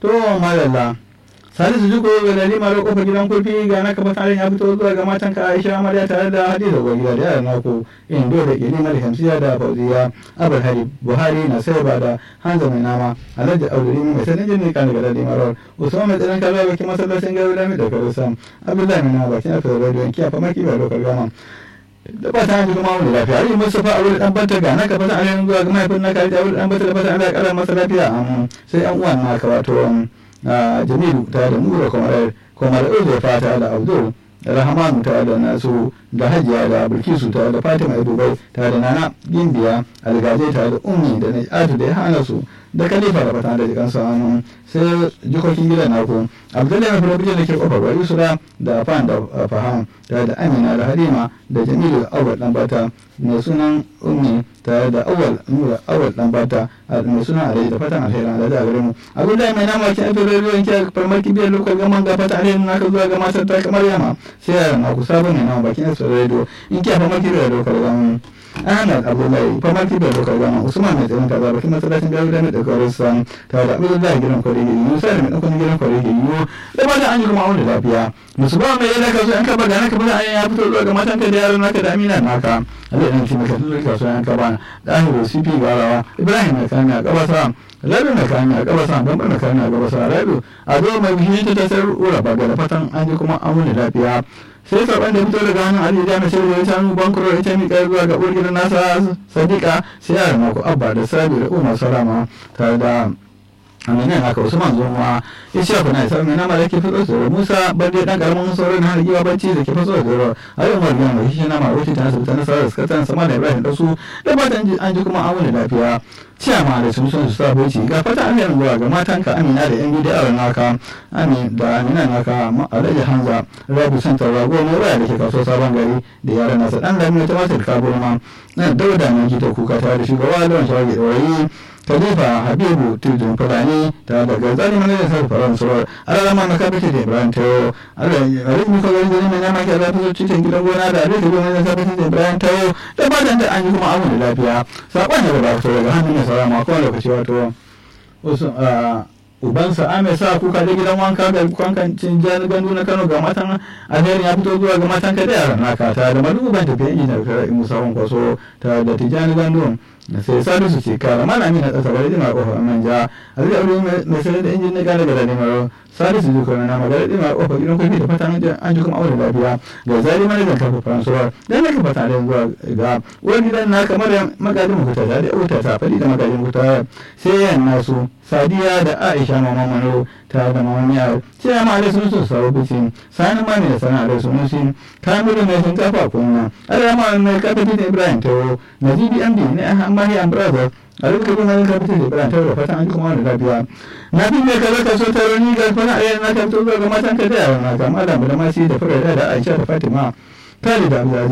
to malalla salisu jiko ga lalima da kofar gidan kurfi ga na kafa tarin ya fito zuwa ga matan ka aisha amarya tare da hadiza gwa gida da yaran naku indo da ke limar hamsiya da fauziya abar hari buhari na sai ba da hanza mai nama alhaji auduri mai sanin jini kan daga lalima rawar usman mai tsaron kalwa bakin masallacin gari da mai da karusa abdullahi mai nama bakin alfawar rediyon kiyafa maki ba lokar gama da ba ta hanji kuma wani lafiya ari mustafa a wurin dan banta ga na kafa tarin zuwa ga mahaifin na kari da wurin dan banta da fata ana kara masa lafiya sai an uwan na kawato jamilu ta da nura kwamar kwamar uzo fata da abdul rahamanu ta da nasu da hajiya da bilkisu ta da fatima dubai ta da nana gimbiya algaje ta da ummi da najatu da ya hana su da kalifa da fata da jikan hannu sai jikokin gidan naku abdullahi mai fulabijin da ke kofar wari sura da fan da faham ta da amina da halima da jamilu awal dan bata mai sunan ummi tare da awal nura awal dan bata mai sunan alai da fatan alheri da da gare mu abdullahi mai nama kin afiro ruwan ki farmaki biyar lokacin gaman ga fatan alheri naka zuwa ga matar ta kamar yama sai yaran naku sabon ne nama bakin su radio in ki farmaki biyar lokacin gaman Ahmad Abdullahi famaki da dokar gama Usman mai tsayin kaza bakin masallacin garu da mai daukar san ta da Abdullahi gidan kwari gari Musa da mai daukar gidan kwari gari yo da ba da an yi kuma wani lafiya musu ba mai yana kaso an kaba gana kaba an ya fito zuwa ga matan ka da yaran naka da Amina naka Allah ya ce maka zuwa kaso an kaba da Ahiru CP Garawa Ibrahim mai kana kabasa Rabi mai kana kabasa don mai kana kabasa Rabi a zo mai bishi ta tasar ura ba ga fatan an ji kuma an wani lafiya sai karɓar da fito daga hannun ali da mace da ya hannu bankuro ita miƙa zuwa ga ɓurgin nasa sadiqa sai yaran naku abba da sabi da umar salama tare da amina haka usman zoma ya ce kuna isa mai nama da ke fito da musa bande dan karamin sauran na hargiwa bacci da ke fito da zoro a yau margiya mai shi nama wuce ta asibiti na sarar skatan sama da ibrahim da su da fatan an ji kuma an wani lafiya ciyama da sun son su sa boci ga fata an yanzu ga matanka amina da yan bidiyar naka amin da amina naka alhaji hanza rabu santar rago mai waya da ke kaso sabon gari da yaran nasa dan lami ta masu da ma na dauda na gita kuka tare da shugaba lawan shawagi da wari khalifa habibu tudun fulani ta daga zani mana da sarrafa ran surar alalama na kafin da ibrahim tayo alhaji muka gari zani mai nama ke zafi zuci cikin gidan gona da alhaji gona da kafin da ibrahim tayo da fatan da an yi kuma abu da lafiya saƙon da ba fito daga hannun mai salama a kowane lokaci wato ubansa ame sa kuka da gidan wanka ga kwankancin jihar gandu na kano ga matan alherin ya fito zuwa ga matan ka da yaran naka ta da maduban tafiya injin da musa kwaso ta da tijjani gandu sai salisu ce kara malami na tsasa bari dima kofar manja a zai aure mai sayar da injin na gane gada nemar salisu ji kuma na magana dima kofar gidan kofi da fatan an ji kuma aure lafiya ga zari manajan kafa faransuwar dan naka fata da zuwa ga uwar gidan na kamar magajin mukuta da ya wuta ta fadi da magajin mukuta sai yan nasu sadiya da aisha mama mano ta da mama yaro sai ma alai sun sun sawo bisin sani ma mai sana alai sun sun kamilu mai sun kafa kunna alama mai kafa da ibrahim tawo nazibi md ne amma ya brother a lokacin kuma na kafa da ibrahim tawo da fatan an ji kuma wani lafiya na fi mai kaza kaso taro ni ga fana a na kafa zuwa ga matan ka da yaran na ga malam da masi da fara da aisha da fatima kali da abdulaziz